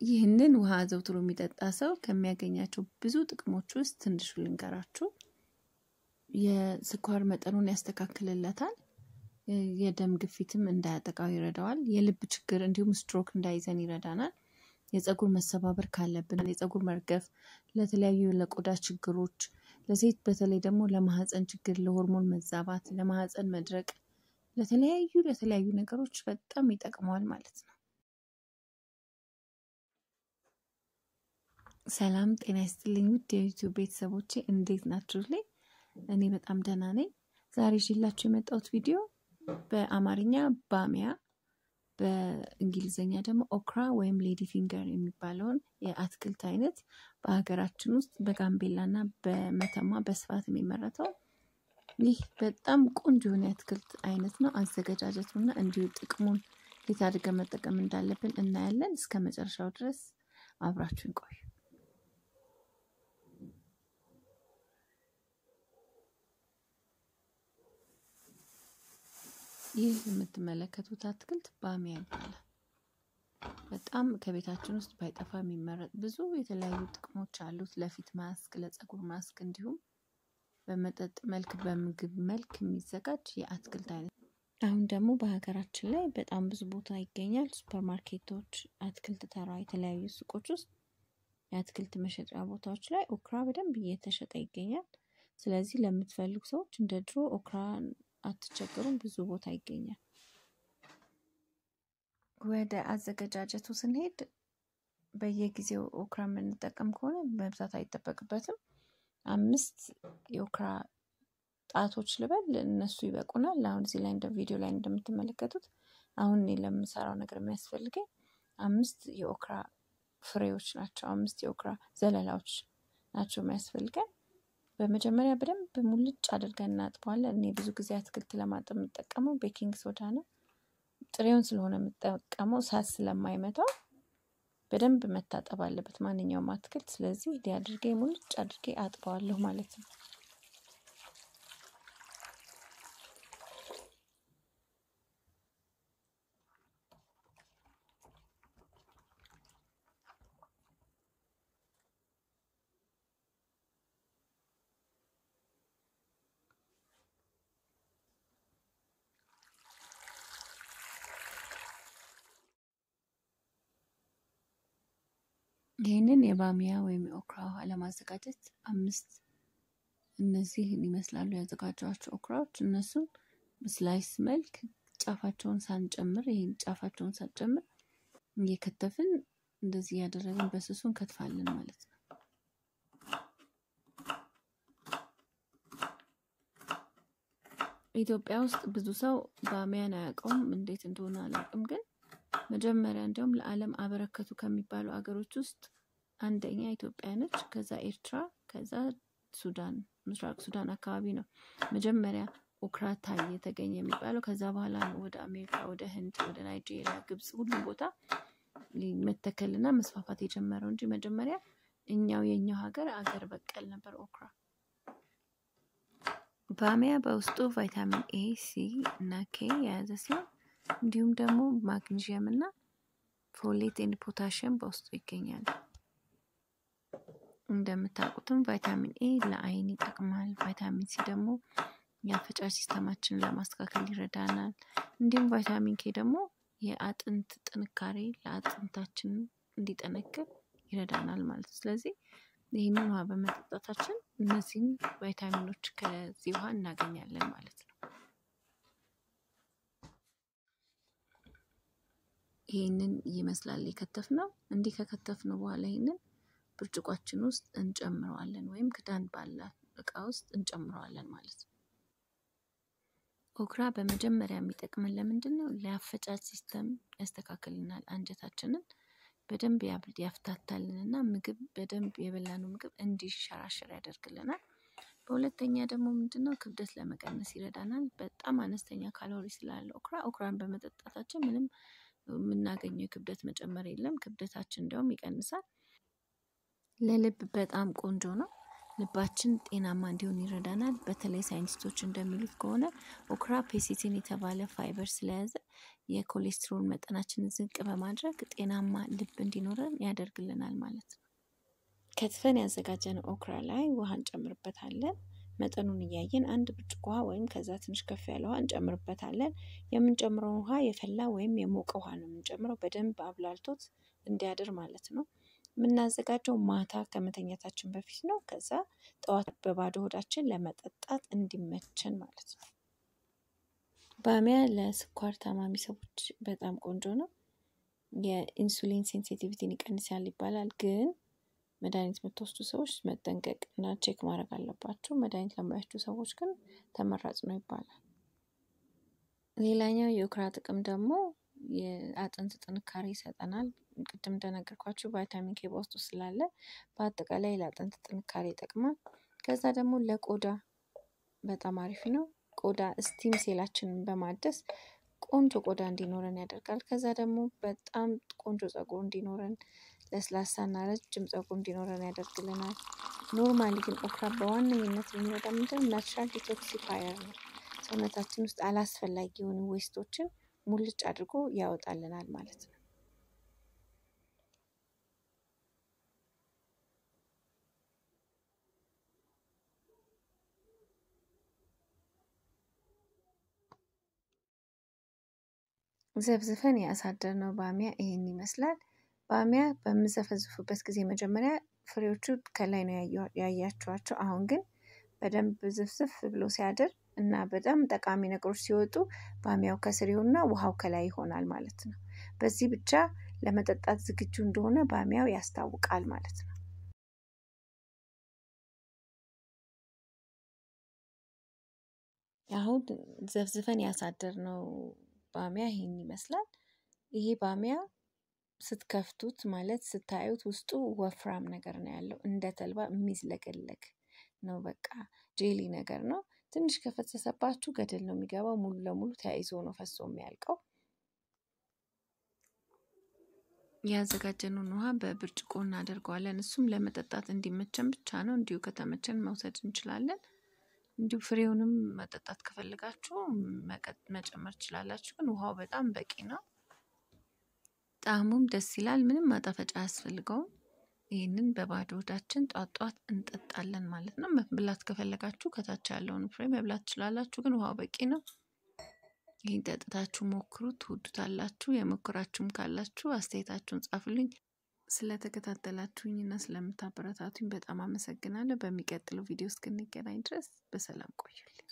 ይህንን ውሃ አዘውትሮ የሚጠጣ ሰው ከሚያገኛቸው ብዙ ጥቅሞች ውስጥ ትንሹ ልንገራችሁ። የስኳር መጠኑን ያስተካክልለታል። የደም ግፊትም እንዳያጠቃው ይረዳዋል። የልብ ችግር እንዲሁም ስትሮክ እንዳይዘን ይረዳናል። የፀጉር መሰባበር ካለብን፣ የፀጉር መርገፍ፣ ለተለያዩ ለቆዳ ችግሮች፣ ለሴት በተለይ ደግሞ ለማህፀን ችግር፣ ለሆርሞን መዛባት፣ ለማህፀን መድረቅ፣ ለተለያዩ ለተለያዩ ነገሮች በጣም ይጠቅመዋል ማለት ነው። ሰላም ጤና ይስጥልኝ ውድ የዩቲዩብ ቤተሰቦቼ እንዴት ናችሁልኝ? እኔ በጣም ደህና ነኝ። ዛሬ ይዤላችሁ የመጣሁት ቪዲዮ በአማርኛ ባሚያ በእንግሊዝኛ ደግሞ ኦክራ ወይም ሌዲ ፊንገር የሚባለውን የአትክልት አይነት በሀገራችን ውስጥ በጋምቤላ እና በመተማ በስፋት የሚመረተው ይህ በጣም ቆንጆ የሆነ የአትክልት አይነት ነው። አዘገጃጀቱና እንዲሁ ጥቅሙን እንዴት አድርገን መጠቀም እንዳለብን እናያለን። እስከ መጨረሻው ድረስ አብራችሁን ቆዩ። ይህ የምትመለከቱት አትክልት ባሚያ ይባላል። በጣም ከቤታችን ውስጥ ባይጠፋ የሚመረጥ ብዙ የተለያዩ ጥቅሞች አሉት። ለፊት ማስክ፣ ለፀጉር ማስክ እንዲሁም በመጠጥ መልክ በምግብ መልክ የሚዘጋጅ የአትክልት አይነት። አሁን ደግሞ በሀገራችን ላይ በጣም ብዙ ቦታ ይገኛል። ሱፐር ማርኬቶች፣ አትክልት ተራ፣ የተለያዩ ሱቆች ውስጥ የአትክልት መሸጫ ቦታዎች ላይ ኦክራ በደንብ እየተሸጠ ይገኛል። ስለዚህ ለምትፈልጉ ሰዎች እንደ ድሮ ኦክራ አትቸገሩም። ብዙ ቦታ ይገኛል። ወደ አዘገጃጀቱ ስንሄድ በየጊዜው ኦክራ የምንጠቀም ከሆነ መብዛት አይጠበቅበትም። አምስት የኦክራ ጣቶች ልበል እነሱ ይበቁናል። አሁን እዚህ ላይ እንደ ቪዲዮ ላይ እንደምትመለከቱት አሁን እኔ ለምሰራው ነገር የሚያስፈልገኝ አምስት የኦክራ ፍሬዎች ናቸው። አምስት የኦክራ ዘለላዎች ናቸው የሚያስፈልገን። በመጀመሪያ በደንብ ሙልጭ አድርገን እናጥበዋለን። እኔ ብዙ ጊዜ አትክልት ለማጠብ የምጠቀመው ቤኪንግ ሶዳ ነው። ጥሬውን ስለሆነ የምጠቀመው ሳት ስለማይመታው በደንብ መታጠብ አለበት ማንኛውም አትክልት። ስለዚህ እንዲህ አድርጌ ሙልጭ አድርጌ አጥበዋለሁ ማለት ነው። ይህንን የባሚያ ወይም የኦክራ ውሃ ለማዘጋጀት አምስት እነዚህን ይመስላሉ ያዘጋጇቸው ኦክራዎች። እነሱም ስላይስ መልክ ጫፋቸውን ሳንጨምር ይህን ጫፋቸውን ሳንጨምር እየከተፍን እንደዚህ እያደረግን በስሱ እንከትፋለን ማለት ነው። ኢትዮጵያ ውስጥ ብዙ ሰው ባሚያን አያውቀውም፣ እንዴት እንደሆነ አላውቅም ግን መጀመሪያ እንዲያውም ለዓለም አበረከቱ ከሚባሉ አገሮች ውስጥ አንደኛ ኢትዮጵያ ነች። ከዛ ኤርትራ፣ ከዛ ሱዳን፣ ምስራቅ ሱዳን አካባቢ ነው መጀመሪያ ኦክራ ታየ የተገኘ የሚባለው። ከዛ በኋላ ወደ አሜሪካ፣ ወደ ህንድ፣ ወደ ናይጄሪያ፣ ግብጽ ሁሉም ቦታ መተከልና መስፋፋት የጀመረው እንጂ መጀመሪያ እኛው የኛው ሀገር አገር በቀል ነበር ኦክራ። ባሚያ በውስጡ ቫይታሚን ኤ፣ ሲ እና ኬ የያዘ ሲሆን እንዲሁም ደግሞ ማግኒዥየም እና ፎሌት ኤንድ ፖታሽየም በውስጡ ይገኛል። እንደምታውቁትም ቫይታሚን ኤ ለአይን ይጠቅማል። ቫይታሚን ሲ ደግሞ የአፈጫጭ ሲስተማችንን ለማስተካከል ይረዳናል። እንዲሁም ቫይታሚን ኬ ደግሞ የአጥንት ጥንካሬ ለአጥንታችን እንዲጠነክር ይረዳናል ማለት ነው። ስለዚህ ይህንን ውሃ በመጠጣታችን እነዚህን ቫይታሚኖች ከዚህ ውሃ እናገኛለን ማለት ነው። ይህንን ይመስላል የከተፍነው። እንዲህ ከከተፍነው በኋላ ይህንን ብርጭቋችን ውስጥ እንጨምረዋለን ወይም ክዳን ባላት እቃ ውስጥ እንጨምረዋለን ማለት ነው። ኦክራ በመጀመሪያ የሚጠቅመን ለምንድን ነው? ለአፈጫጭ ሲስተም ያስተካክልናል። አንጀታችንን በደንብ ያፍታታልንና ምግብ በደንብ የበላነው ምግብ እንዲሸራሸር ያደርግልናል። በሁለተኛ ደግሞ ምንድነው ክብደት ለመቀነስ ይረዳናል። በጣም አነስተኛ ካሎሪ ስላለ ኦክራ ኦክራን በመጠጣታችን ምንም የምናገኘው የክብደት መጨመር የለም። ክብደታችን እንዲያውም ይቀንሳል። ለልብ በጣም ቆንጆ ነው። ልባችን ጤናማ እንዲሆን ይረዳናል። በተለይ ሳይንቲስቶች እንደሚሉት ከሆነ ኦክራ ፔሲቲን የተባለ ፋይበር ስለያዘ የኮሌስትሮል መጠናችንን ዝቅ በማድረግ ጤናማ ልብ እንዲኖረን ያደርግልናል ማለት ነው። ከትፈን ያዘጋጀነው ኦክራ ላይ ውሃ እንጨምርበታለን። መጠኑን እያየን አንድ ብርጭቆ ውሃ ወይም ከዛ ትንሽ ከፍ ያለ ውሃ እንጨምርበታለን። የምንጨምረው ውሃ የፈላ ወይም የሞቀ ውሃ ነው የምንጨምረው፣ በደንብ አብላልቶት እንዲያድር ማለት ነው። የምናዘጋጀው ማታ ከመተኛታችን በፊት ነው። ከዛ ጠዋት በባዶ ሆዳችን ለመጠጣት እንዲመችን ማለት ነው። ባሚያ ለስኳር ታማሚ ሰዎች በጣም ቆንጆ ነው። የኢንሱሊን ሴንሲቲቪቲን ይቀንሳል ይባላል ግን መድኃኒት የምትወስዱ ሰዎች መጠንቀቅ እና ቼክ ማድረግ አለባቸው። መድኃኒት ለማይወስዱ ሰዎች ግን ተመራጭ ነው ይባላል። ሌላኛው የኦክራ ጥቅም ደግሞ የአጥንት ጥንካሬ ይሰጠናል። ቅድም እንደነገርኳችሁ ቫይታሚን ኬ በውስጡ ስላለ በአጠቃላይ ለአጥንት ጥንካሬ ይጠቅማል። ከዛ ደግሞ ለቆዳ በጣም አሪፍ ነው። ቆዳ ስቲም ሴላችንን በማደስ ቆንጆ ቆዳ እንዲኖረን ያደርጋል። ከዛ ደግሞ በጣም ቆንጆ ፀጉር እንዲኖረን ለስላሳና ረጅም ፀጉር እንዲኖረን ያደርግልናል። ኖርማሊ ግን ኦክራ በዋነኝነት የሚረዳ ምንድን ናቹራል ዲቶክሲፋየር ነው። ሰውነታችን ውስጥ አላስፈላጊ የሆኑ ዌስቶችን ሙልጭ አድርጎ ያወጣልናል ማለት ነው። ዘብዝፈን ያሳደርነው ባሚያ ይሄን ይመስላል። ባሚያ በምዘፈዝፉበት ጊዜ መጀመሪያ ፍሬዎቹ ከላይ ነው ያያችኋቸው። አሁን ግን በደንብ ዝፍዝፍ ብሎ ሲያድር እና በጣም ጠቃሚ ነገሮች ሲወጡ ባሚያው ከስር ይሆንና ውሃው ከላይ ይሆናል ማለት ነው። በዚህ ብቻ ለመጠጣት ዝግጁ እንደሆነ ባሚያው ያስታውቃል ማለት ነው። አሁን ዘፍዝፈን ያሳደርነው ባሚያ ይሄን ይመስላል። ይሄ ባሚያ ስትከፍቱት ማለት ስታዩት ውስጡ ወፍራም ነገር ነው ያለው እንደ ተልባ የሚዝለገለግ ነው። በቃ ጄሊ ነገር ነው። ትንሽ ከፈሰሰባችሁ ገደል ነው የሚገባው። ሙሉ ለሙሉ ተያይዞ ነው ፈሶ የሚያልቀው። ያዘጋጀነውን ውሃ በብርጭቆ እናደርገዋለን። እሱም ለመጠጣት እንዲመቸን ብቻ ነው። እንዲሁ ከተመቸን መውሰድ እንችላለን። እንዲሁ ፍሬውንም መጠጣት ከፈለጋችሁ መጨመር ትችላላችሁ። ግን ውሃው በጣም በቂ ነው። ጣዕሙም ደስ ይላል። ምንም ማጣፈጫ አያስፈልገውም። ይህንን በባዶ ሆዳችን ጧት ጧት እንጠጣለን ማለት ነው። መብላት ከፈለጋችሁ ከታች ያለውን ፍሬ መብላት ትችላላችሁ። ግን ውሃው በቂ ነው። ይህን ጠጥታችሁ ሞክሩ፣ ትወዱታላችሁ። የሞከራችሁም ካላችሁ አስተያየታችሁን ጻፉልኝ። ስለተከታተላችሁኝና ስለምታበረታቱኝ በጣም አመሰግናለሁ። በሚቀጥለው ቪዲዮ እስክንገናኝ ድረስ በሰላም ቆዩልኝ።